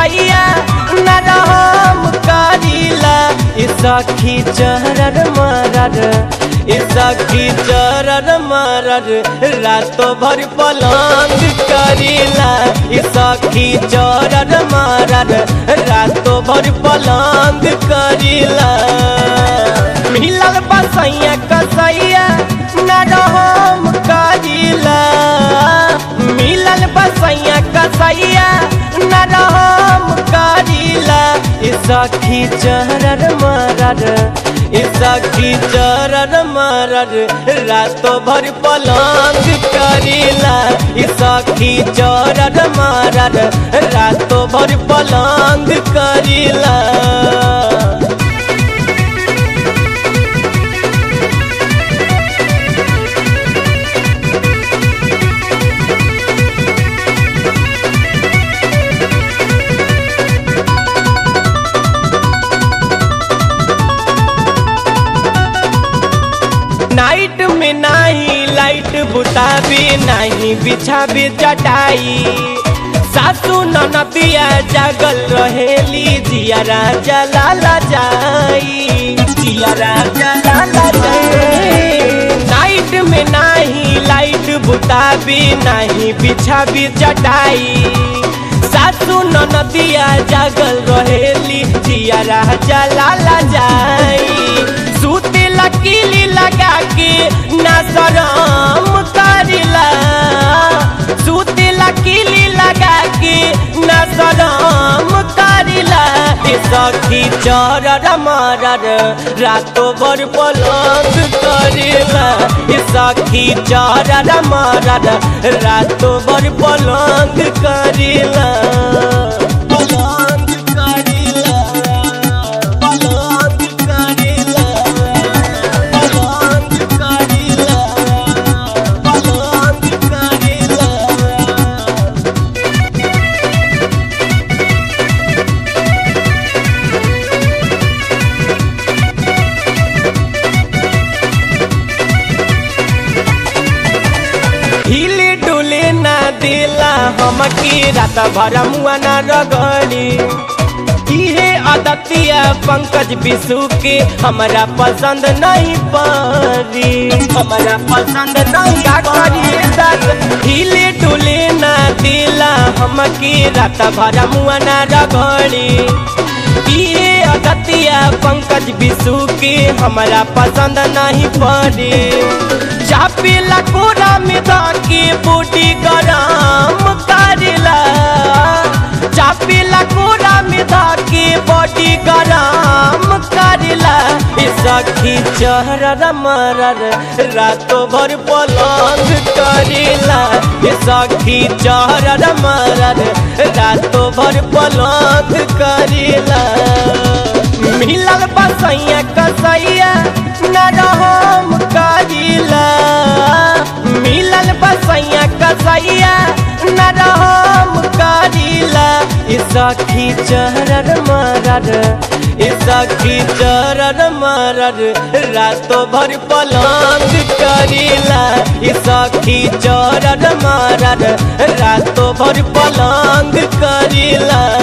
कसैया नरहम करिला ई सखी चरर मरर ई सखी चरर मरर रातो भर पलंग करिला ई सखी चरर मरर रातो भर पलंग करिला मिलल बसैया कसैया नरहम करिला मिलल बसैया कसैया नरहम करिला ई सखी चरर मरर ई सखी चरर मरर रातो भर पलंग करिला ई सखी चरर मरर रातो भर पलंग करिला नाइट में नाही लाइट बुताबी नहीं बिछाबी चटाई सासू ननदिया जागल रहेली जिया राजा लाला जाई जिया राजा लाला जाई नाइट में नाही लाइट बुताबी नहीं बिछाबी चटाई सासू ननदिया जागल रहेली जिया राजा लाला जाई सूते लकीली लगा के ना शरम करिला सूते लकीली लगा के ना शरम करिला ए सखी चरर मरर रातो भर पलंग करिला ए सखी चरर मरर रातो भर पलंग करिला पलंग करिला पलंग करिला पलंग करिला पलंग करिला हिले डुले ना दिला हमकी रात भर मुआ ना रगड़ी इहे अदतिया पंकज बिसु के हमरा पसंद नहीं पड़ी हमरा पसंद नहीं करी दाद हिले डुले ना दिला हमकी रात भर मुआ ना रगड़ी इहे अदतिया पंकज बिसु के हमरा पसंद नहीं पड़ी चापिला कोरा में धाके बूटी गरम करिला चापिला कोरा में धाके बॉडी गरम करिला ई सखी चहरर मरर रातो भर पलंग करिला ई सखी चहरर मरर रातो भर पलंग करिला मिलल बसैया कसैया नरहम करिला मिलल बसैया कसैया नरहम करिला ई सखी चरर मरर ई सखी चरर मरर रातो भर पलंग करिला ई सखी चरर मरर रातो भर पलंग करिला